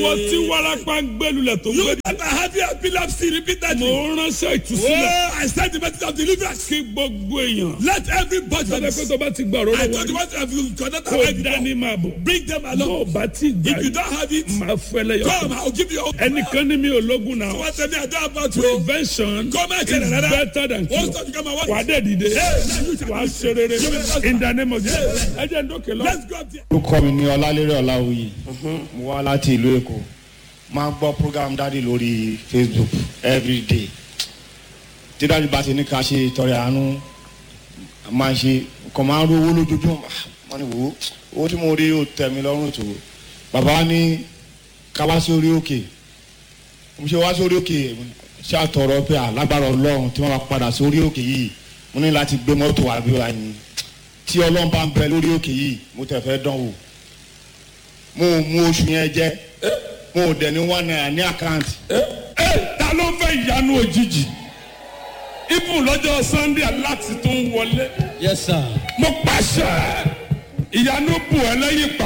wọ́n tí warapa ń gbẹ́lulẹ̀ tó ń You gbé. that are having epilepsy repeatedly. mo ránṣẹ́ ìtúsílẹ̀ Oh, I send the message of deliverance. kí gbogbo èèyàn. Let everybody. sọ́dọ̀ pé tó bá ti gbà I rọ́rọ́ told you wọn what have you connect kó already. dání máa bọ̀. Bring them tó o along. bá ti gbà If you don't have it, máa fẹ́lẹ́ yọ. come. I'll give you. all. ẹnìkan ní mi ò lógun náà. What tell me I don't about you. prevention Come and is tell another. better than What's cure. that you come and what? wà á dẹ̀ dìde. Hey, now you shall wà á be ṣe rere. in the name of Jesus. ẹ jẹ́ ń dókè lọ. Let's go up there. orúkọ mi ní ọlálérè ọláwuyì mo wá láti ìlú èkó máa ń gbọ́ program dáàdi lórí facebook everyday tí dáàdi bá ti ní ká ṣe ìtọrẹ àánú máa ń ṣe kàn máa ń rówó lójoojúmọ́ wọ́n ní wò ó owó tí mo rí ó tẹ̀ mí lọ́rùn tó bàbá wa ní ká wá sí orí òkè mo ṣe wá sórí òkè ṣé àtọ̀rọ̀ pé alágbára ọlọ́run tí wọ́n bá padà sórí òkè yìí mo ní láti gbé mọ́tò wá bí wàá ní tí ọlọ́run bá ń bẹ lórí òkè yìí mo tẹ̀ fẹ́ dán wò mo ò mú oṣù yẹn jẹ mo ò dẹ̀ ní one naira ní àkáǹtì ẹ ta ló fẹ́ ìyanu òjijì ibùn lọ́jọ́ sunday láti tún wọlé Yes, sir. mo pàṣẹ ìyanu bù ẹ lẹ́yìn